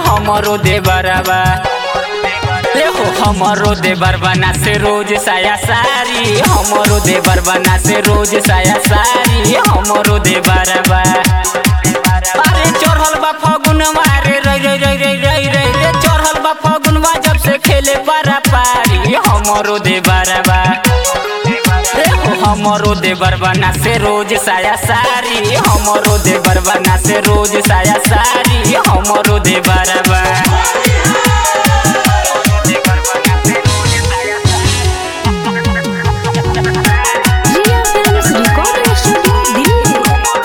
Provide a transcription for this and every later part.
हमरो देवरबा एहो हमरो देवर बना से रोज साया सारी हमरो देवर बना से रोज साया सारी हमरो देवरबा अरे चढ़ल बा फगुनवा रे रे रे रे रे रे रे रे चढ़ल बा फगुनवा जब से खेले पारा पारी हमरो देवरबा एहो हमरो देवर बना से रोज साया सारी हमरो देवर बना से रोज साया सारी हमरो देवरबा Riya films recording studio Delhi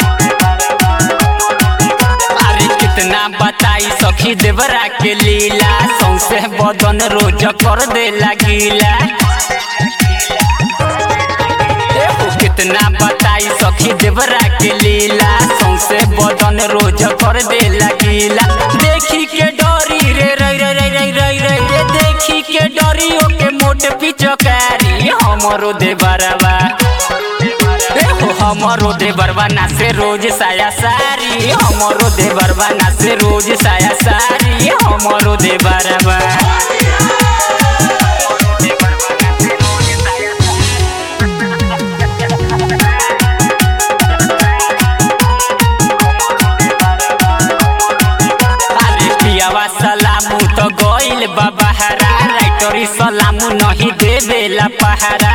अरे कितना बताई सखी देवरा के लीला सौसे बदन रोज कर दे लगीला एहो कितना बताई सखी देवरा के लीला सौसे बदन रोज कर दे लगीला देखी के डरी रे रे रे रे रे रे रे रे देखी के डरी ओके मोट पिचकारी हमरो देवरवा एहो हमरो देवरवा ना से रोज साया सारी हमरो देवरवा ना से रोज साया सारी हमरो देवरवा अरे पियावा सलामू तो गइल बा बहारा राइटरी सलामू नहीं देवेला पहारा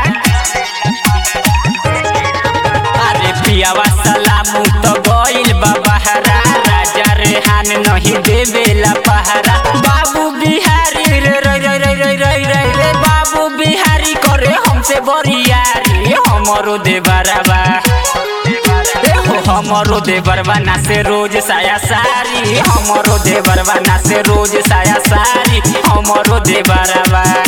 अरे पियावा सलामू तो गइल बा बहारा राजा रेहान नहीं देवेला पहारा बाबू बिहारी रे रे रे रे रे रे रे रे बाबू बिहारी करे हमसे बरियारी हमरो देवरबा एहो हमरो देवरबा ना से रोज साया सारी हमरो देवरबा ना से रोज साया सारी हमरो देवरबा